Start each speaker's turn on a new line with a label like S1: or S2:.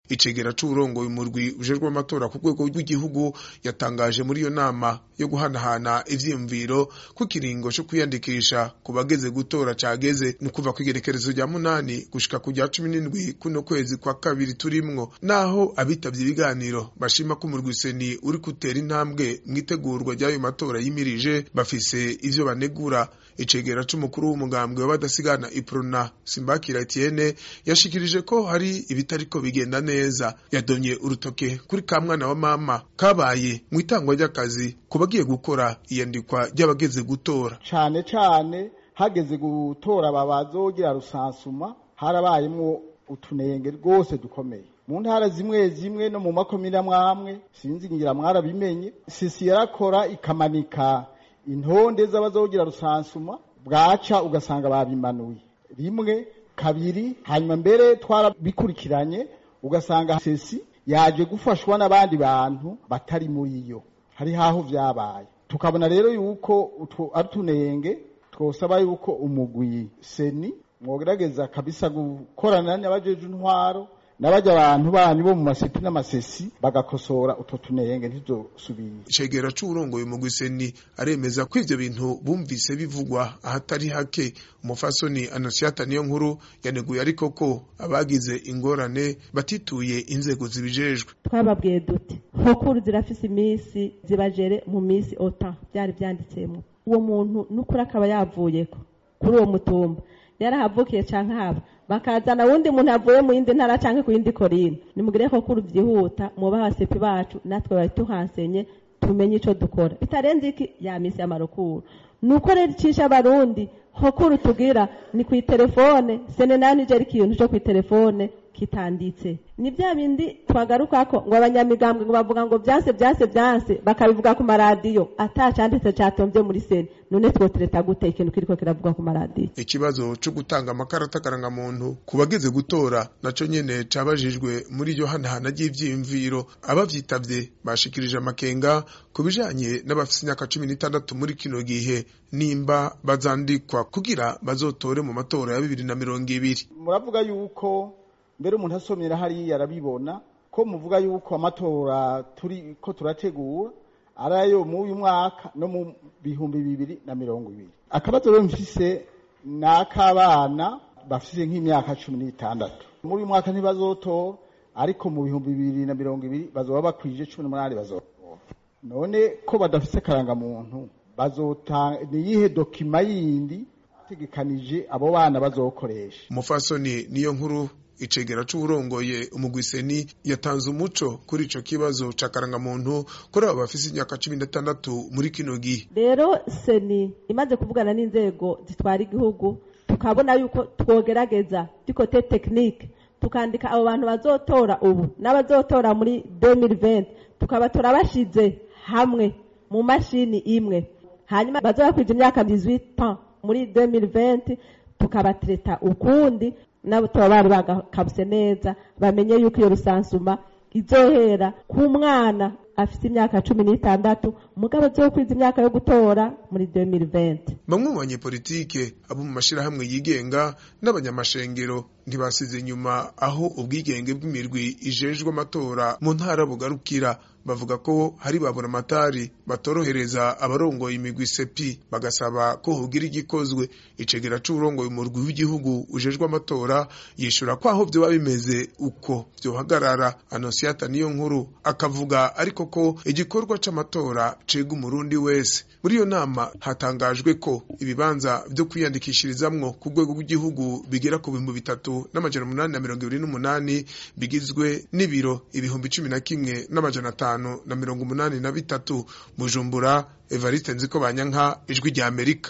S1: icegera c'uburongoye umurwi ujejwe amatora ku rwego rw'igihugu yatangaje muri iyo nama yo guhanahana ivyiyumviro ko ikiringo co kwiyandikisha ku bageze gutora cageze ni ukuva kw'igerekerezo rya munani gushika ku rya cumi n'indwi kuno kwezi kwa kabiri turimwo naho abitavye ibiganiro bashima ko umurwi seni uri gutera intambwe mw'itegurwa ry'ayo matora yimirije bafise ivyo banegura icegera c'umukuru w'umugambwe w'abadasigana iprona simbakira etienne yashikirije ko hari ibitariko bigenda neza yadomye urutoke kuri ka mwana wa mama kabaye mu itangwa ry'akazi ku bagiye gukora iyandikwa ry'abageze gutora
S2: cane cane hageze gutora babazogira rusansuma harabayemwo utunenge rwose dukomeye mu ntara zimwe zimwe no mu makomine amwamwe sinzi ngira mwarabimenye sisi yarakora ikamanika intonde z'abazogira rusansuma bwaca ugasanga babimanuye rimwe kabiri hanyuma mbere twarabikurikiranye ugasanga sesi yaje gufashwa n'abandi bantu batari muri yo hari haho vyabaye tukabona rero yuko utwo ari utunenge twosaba yuko umugwi seni mwogerageza kabisa gukorana n'abajeje intwaro n'abajya abantu banyu bo mu masipi n'amasesi bagakosora utwo tunenge ntizosubire
S1: icegera c'uburongoye mu gwiseni aremeza ko ivyo bintu bumvise bivugwa ahatari hake umufasoni anosiata niyo nkuru yaneguye ariko ko abagize ingorane batituye inzego zibijejwe
S3: twababwiye duti nkokuru zirafise iminsi zibajere mu minsi ota byari byanditsemo uwo muntu n'ukuri akaba yavuyeko kuri uwo mutumba yarahavukiye canke haba bakazana wundi muntu avuye mu yindi ntara canke ku yindi korine nimugire ko kuri vyihuta muba abasepi bacu natwe bari tuhansenye tumenye ico dukora bitarenze iki ya misi y'amarukuru nuko rero icisha abarundi hokuru tugira ni kw'iterefone sene nayo nije ari ikintu co kw'iterefone kitanditse ni vya bindi twagarukako ngo abanyamigambwe ngo bavuga ngo vyanse vyanse vyanse bakabivuga ku maradiyo atacanditse catomvye muri sene none twotereta gute ikintu kiriko kiravuga ku maradiyo
S1: ikibazo co gutanga amakarata karangamuntu ku bageze gutora naco nyene cabajijwe muri iryo hanahana ry'ivyiyumviro abavyitavye bashikirije amakenga ku bijanye n'abafise imyaka cumi n'itandatu muri kino gihe nimba bazandikwa kugira bazotore mu matora ya bibiri na mirongo ibiri
S2: muravuga yuko mbere umuntu asomyera hariya arabibona ko muvuga yuko amatora turi ko turategura ari ayo mu uyu mwaka no mu bihumbi bibiri na mirongo ibiri akabazo rero mfise ni ak'abana bafise nk'imyaka cumi n'itandatu muri uyu mwaka ntibazotora ariko mu bihumbi bibiri na mirongo ibiri bazoba bakwije cumi n'umunani bazotora none ko badafise karangamuntu bazotanga ni iyihe dokima yindi tegekanije abo bana bazokoresha
S1: umufasoni niyo nkuru icegera c'uburongoye umugwiseni yatanze umuco kuri ico kibazo ca karangamuntu kuri abo bafise imyaka cumi n'itandatu muri kino gihe
S3: rero seni imaze kuvugana n'inzego zitwara igihugu tukabona yuko twogerageza dikote tekinike tukandika abo bantu bazotora ubu n'abazotora muri 2020 tukabatora bashize hamwe mu mashini imwe hanyuma bazoba kwija imyaka 18 muri 2020 tukabatreta ukundi nabo tuba bari bagakabuse neza bamenye yuko iyo rusansuma izohera ku mwana afite imyaka cumi n'itandatu mugabo azokwiza imyaka yo gutora muri 2020
S1: bamwe mu banyepolitike abo mu mashirahamwe yigenga n'abanyamashengero ntibasize inyuma aho ubwigenge bw'imirwi ijejwe amatora mu ntara bugarukira bavuga ko hari babura amatari batorohereza abarongoye imigwi sepi bagasaba ko hogira igikozwe icegera c'uburongoye umurwi w'igihugu ujejwe amatora yishura ko aho vyoba bimeze uko vyohagarara anosiata niyo nkuru akavuga ariko ko igikorwa c'amatora cega umurundi wese muri iyo nama hatangajwe ko ibibanza vyo kwiyandikishirizamwo ku rwego rw'igihugu bigera ku bihumbi bitatu n'amajana umunani na mirongo ibiri n'umunani bigizwe n'ibiro ibihumbi cumi na kimwe n'amajana atanu na mirongo umunani na bitatu bujumbura evariste nziko banyanka ijwi rya amerika